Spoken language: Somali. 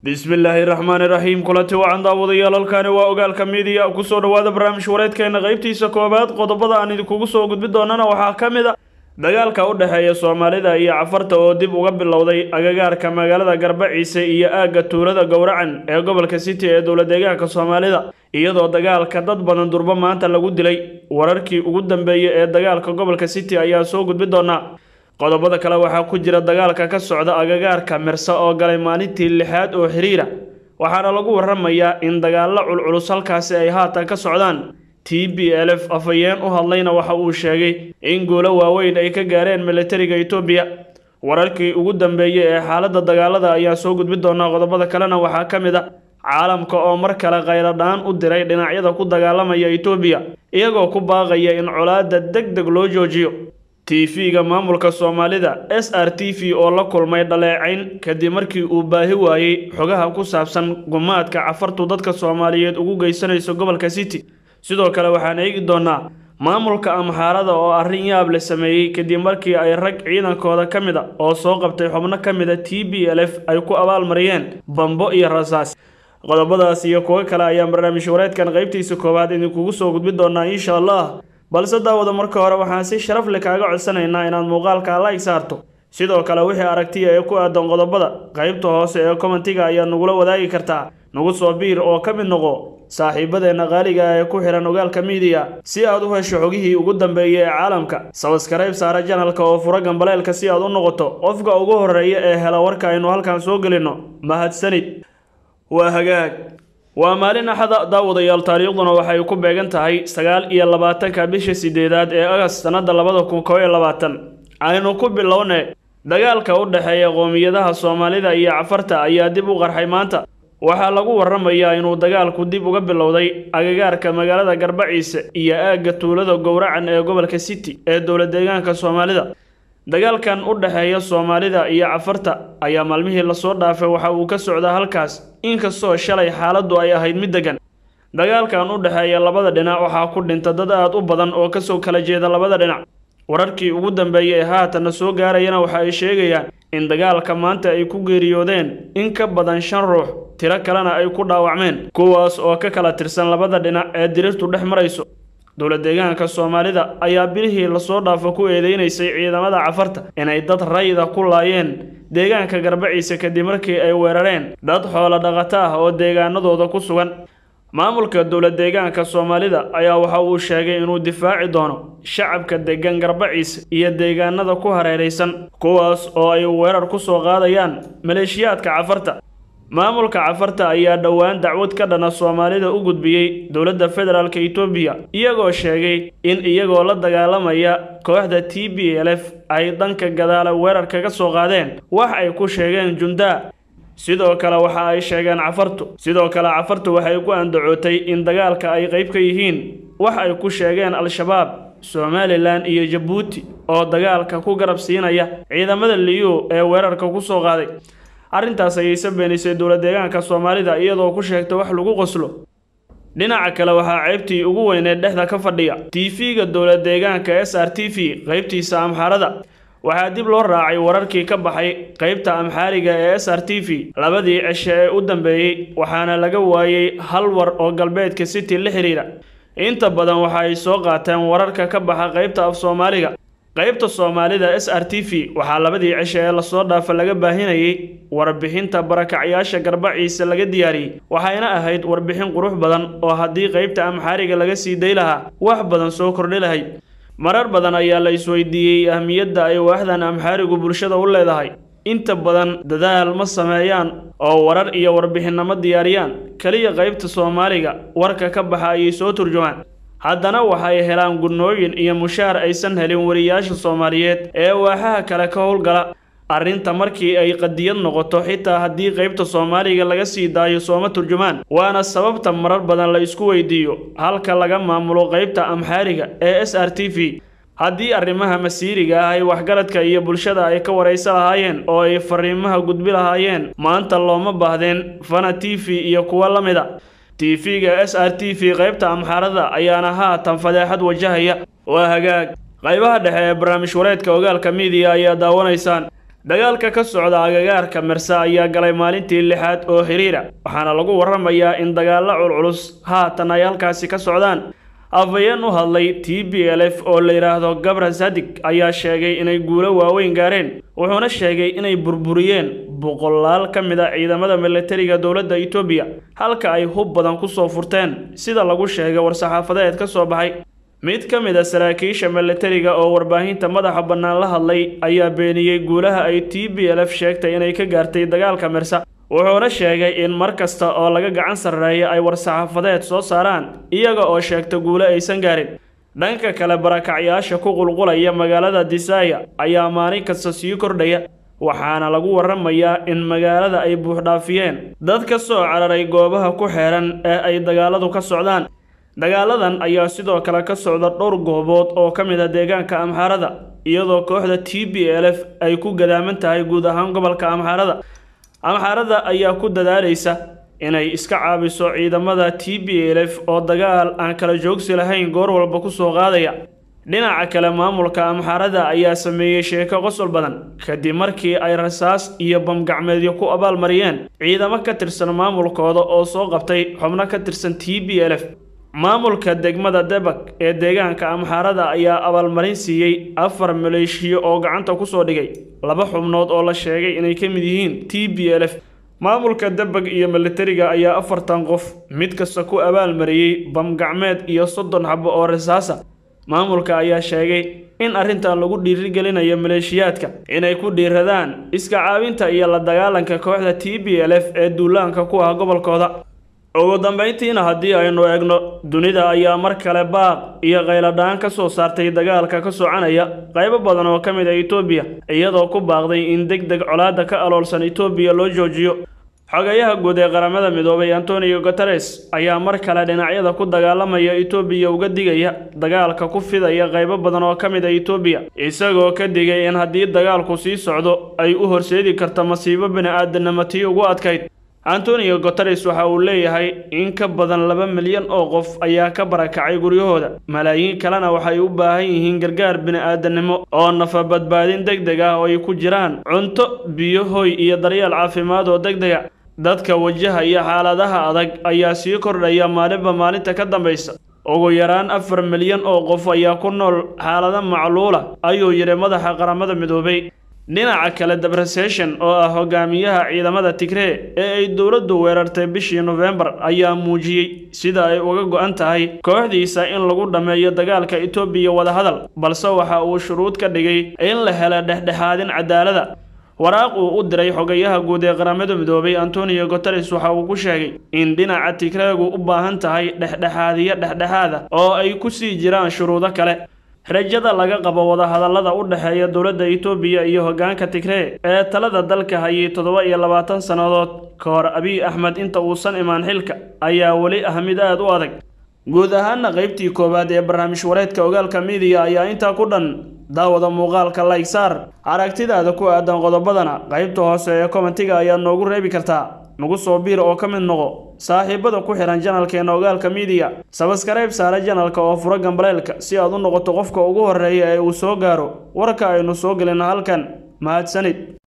bismillaahi raxmaani raxiim kulanti wacan daawadayaal halkaani waa ogaalka miidiya kusoo dhowaada barnaamij wareedkeena qaybtiisa koowaad qodobada aan idinkugu soo gudbi doonana waxaa ka mid a dagaalka u dhexeeya soomaalida iyo cafarta oo dib uga bilowday agagaarka magaalada garbaciise iyo aagga tuulada gowracan ee gobolka city ee dowla deegaanka soomaalida iyadoo dagaalka dad badan durbo maanta lagu dilay wararkii ugu dambeeyey ee dagaalka gobolka city ayaa soo gudbi doonaa qodobada kale waxaa ku jira dagaalka ka socda agagaarka merse oo galay maalintii lixaad oo xiriira waxaana lagu waramayaa in dagaallo culculus halkaasi ay haatan ka socdaan t b l f afhayeen u hadlayna waxa uu sheegay in guulo waaweyn ay ka gaareen militariga etoobiya wararkii ugu dambeeyey ee xaaladda dagaalada ayaa soo gudbi doonaa qodobada kalena waxaa ka mid a caalamka oo mar kale khayladhaan u diray dhinacyada ku dagaalamaya etoobiya iyagoo ku baaqaya in colaadda deg deg loo joojiyo tv-ga maamulka soomaalida s r t v oo la kulmay dhaleecayn kadib markii uu baahi waayey xogaha ku saabsan gumaadka cafartu dadka soomaaliyeed ugu geysanayso gobolka city sidoo kale waxaan eegi doonaa maamulka amxaarada oo arrin yaab la sameeyey kadib markii ay rag ciidankooda ka mid a oo soo qabtay xubno ka mid a t b l f ay ku abaalmariyeen bambo iyo rasaas qodobadaas iyo kuwo kale ayaan barnaamij wareedkan qaybtiisa koowaad idinkugu soo gudbi doonaa insha allah balse daawada marka hore waxaan si sharaf leh kaaga codsanaynaa inaad muuqaalka like saarto sidoo kale wixii aragtiya ee ku aadan qodobada qaybta hoose ee commentiga ayaad nagula wadaagi kartaa nagu soo biir oo ka mid noqo saaxiibadeenna qaaliga ah ee ku xihan ogaalka miidiya si aad u hesho xogihii ugu dambeeyay ee caalamka sabaskarayb saara janalka oo fura gambaleelka si aad u noqoto qofka ugu horeeya ee hela warka aynu halkan soo gelinno mahadsanid waa hagaag waa maalin axada daawadayaal taariikhduna waxay ku beegan tahay sagaal iyo labaatanka bisha sideedaad ee agast sannada labada kun koo iyo labaatan aynu ku bilowne dagaalka u dhexeeya qoomiyadaha soomaalida iyo cafarta ayaa dib u qarxay maanta waxaa lagu waramayaa inuu dagaalku dib uga bilowday agagaarka magaalada garbaciise iyo aagga tuulada gowracan ee gobolka city ee dowla deegaanka soomaalida dagaalkan u dhexeeya soomaalida iyo cafarta ayaa maalmihii lasoo dhaafay waxa uu ka socdaa halkaas inkastoo shalay xaaladdu ay ahayd mid degan dagaalkan u dhexeeya labada dhinac waxaa ku dhinta dad aad u badan oo kasoo kala jeeda labada dhinac wararkii ugu dambeeyey ee haatanna soo gaarayana waxa ay sheegayaan in dagaalka maanta ay ku geeriyoodeen in ka badan shan ruux tiro kalena ay ku dhaawacmeen kuwaas oo ka kala tirsan labada dhinac ee dirirtu dhex marayso dowla deegaanka soomaalida ayaa bilihii lasoo dhaafo ku eedeynaysay ciidamada cafarta inay dad rayida ku laayeen deegaanka garbaciise kadib markii ay weerareen dad xoolo dhaqato ah oo deegaanadooda ku sugan maamulka dowla deegaanka soomaalida ayaa waxa uu sheegay inuu difaaci doono shacabka degan garbaciise iyo deegaanada ku hareeraysan kuwaas oo ay weerar ku soo qaadayaan maleeshiyaadka cafarta maamulka cafarta ayaa dhowaan dacwad ka dhana soomaalida u gudbiyey dowladda federaalk etoobiya iyagoo sheegay in iyagoo la dagaalamaya kooxda t b l f ay dhanka gadaala weerar kaga soo qaadeen wax ay ku sheegeen jundaa sidoo kale waxa ay sheegeen cafartu sidoo kale cafartu waxay ku andacootay in dagaalka ay qayb ka yihiin wax ay ku sheegeen al-shabaab somalilan iyo jabuuti oo dagaalka ku garab siinaya ciidamada liyu ee weerarka ku soo qaaday arrintaas ayayse beenisay dowla deegaanka soomaalida iyadoo ku sheegtay wax lagu qoslo dhinaca kale waxaa ceybtii ugu weyneed dhexda ka fadhiya tv-ga dowla deegaanka s r t v qaybtiisa amxaarada waxaa dib loo raacay wararkii ka baxay qaybta amxaariga ee s r t v labadii cishe ee u dambeeyey waxaana laga waayey hal war oo galbeedka city la xiriira inta badan waxa ay soo qaateen wararka ka baxa qaybta af soomaaliga qaybta soomaalida s r t v waxaa labadii cishe ee lasoo dhaafa laga baahinayay warbixinta barakacyaasha garbaciise laga diyaariyey waxayna ahayd warbixin qurux badan oo haddii qaybta amxaariga laga sii day lahaa wax badan soo kordhi lahayd marar badan ayaa la isweydiiyey ahmiyadda ay waaxdan amxaarigu bulshada u leedahay inta badan dadaal ma sameeyaan oo warar iyo warbixinamo diyaariyaan keliya qaybta soomaaliga warka ka baxa ayay soo turjumaan haddana waxay helaan gudnooyin iyo mushaar aysan helin wariyaasha soomaaliyeed ee waaxaha kale ka howlgala arrinta markii ay qadiyad noqoto xitaa haddii qaybta soomaaliga laga sii daayo sooma turjumaan waana sababta marar badan la isku weydiiyo halka laga maamulo qaybta amxaariga ee s r t v haddii arrimaha masiiriga ah ay waxgaradka iyo bulshada ay ka waraysa lahaayeen oo ay fariimaha gudbi lahaayeen maanta looma baahdeen fana t v iyo kuwa la mid a tv-ga s r t v qaybta amxaarada ayaana haatan fadeexad wajahaya waa hagaag qaybaha dhexe ee barnaamij wareedka ogaalka miidiya ayaa daawanaysaan dagaalka ka socda agagaarka mersa ayaa galay maalintii lixaad oo xiriira waxaana lagu warramayaa in dagaallo culculus haatan ay halkaasi ka socdaan afhayeen u hadlay t b l f oo la yidhaahdo gabra sadig ayaa sheegay inay guulo waaweyn gaareen wuxuuna sheegay inay burburiyeen boqolaal ka mid a ciidamada milatariga dowladda etoobiya halka ay hub badan kusoo furteen sida lagu sheegay war-saxaafadeed ka soo baxay mid ka mid a saraakiisha milatariga oo warbaahinta madaxa bannaan la hadlay ayaa beeniyey guulaha ay t b l f sheegtay inay ka gaartay dagaalka mersa wuxuuna sheegay in mar kasta oo laga gacan sarreeya ay war-saxaafadeed soo saaraan iyaga oo sheegta guulo aysan gaarin dhanka kale barakacyaasha ku qulqulaya magaalada disaya ayaa maalin kasta sii kordhaya waxaana lagu warramayaa in magaalada ay buuxdhaafiyeen dad ka soo cararay goobaha ku xeehan ee ay dagaaladu ka socdaan dagaaladan ayaa sidoo kale ka socda dhowr goobood oo ka mid a deegaanka amxaarada iyadoo kooxda t b l f ay ku gadaaman tahay guud ahaan gobolka amxaarada amxaarada ayaa ku dadaalaysa inay iska caabiso ciidamada t b l f oo dagaal aan kala joogsi lahayn goor walba ku soo qaadaya dhinaca kale maamulka amxaarada ayaa sameeyey sheeko qosol badan kadib markii ay rasaas iyo bamgacmeedyo ku abaalmariyeen ciidamo ka tirsan maamulkooda oo soo qabtay xubno ka tirsan t b l f maamulka degmada debak ee deegaanka amxaarada ayaa abaalmarin siiyey afar maleeshiyo oo gacanta kusoo dhigay laba xubnood oo la sheegay inay ka mid yihiin t b l f maamulka debag iyo milatariga ayaa afartan qof mid kasta ku abaalmariyey bamgacmeed iyo soddon xabo oo rasaasa maamulka ayaa sheegay in arrintan lagu dhiirigelinayo maleeshiyaadka inay ku dhiiradaan iska caawinta iyo la dagaalanka kooxda t b l f ee duulaanka ku ah gobolkooda ugu dambayntiina haddii aynu eegno dunida ayaa mar kale baaq iyo qayladhaan ka soo saartay dagaalka ka soconaya qaybo badan oo ka mid a etoobiya iyadoo ku baaqday in deg deg colaadda ka aloolsan etoobiya loo joojiyo xogayaha guud ee qaramada midoobay antonio guteres ayaa mar kale dhinacyada ku dagaalamaya etoobiya uga digaya dagaalka ku fidaya qaybo badan oo ka mid a etoobiya isagoo ka digay in haddii dagaalku sii socdo ay u horseedi karta masiibo bini-aadanimo tii ugu adkayd antonio guteres waxa uu leeyahay in ka badan laba milyan oo qof ayaa ka barakacay guryahooda malaayiin kalena waxay u baahan yihiin gargaar bini-aadanimo oo nafa badbaadin deg deg ah oo ay ku jiraan cunto biyo hoy iyo daryeel caafimaad oo deg dega dadka wajahaya xaaladaha adag ayaa sii kordhaya maalinba maalinta ka dambaysa ugu yaraan afar milyan oo qof ayaa ku nool xaalado macluula ayuu yidhi madaxa qaramada midoobay dhinaca kale debrasation oo ah hogaamiyaha ciidamada tigree ee ay dowladdu weerartay bishii nofembar ayaa muujiyey sida ay uga go-an tahay kooxdiisa in lagu dhammeeyo dagaalka etoobiya wadahadal balse waxa uu shuruud ka dhigay in la helo dhexdhexaadin cadaalada waraaq uu u diray xogayaha guud ee qaramada midoobay antonio guteres waxa uu ku sheegay in dhinaca tigreegu u baahan tahay dhexdhexaadiyo dhexdhexaada oo ay ku sii jiraan shuruudo kale rajada laga qabo wadahadallada u dhexeeya dowladda etoobiya iyo hoggaanka tigree ee talada dalka hayay toddoba iyo labaatan sannadood ka hor abiy axmed inta uusan imaan xilka ayaa weli ah mid aad u adag guud ahaana qaybtii koowaad ee barnaamij wareedka ogaalka midiya ayaa intaa ku dhan daawada muuqaalka laysaar aragtidaada ku aadan qodobadana qaybta hoose ee komentiga ayaad noogu reebi kartaa nagu soo biir oo ka mid noqo saaxiibada ku xihan janalkeena ogaalka midiya sabaskarayb saare janalka oo furo gambaleelka si aad u noqoto qofka ugu horreeya ee uu soo gaaro warka aynu soo gelino halkan mahadsanid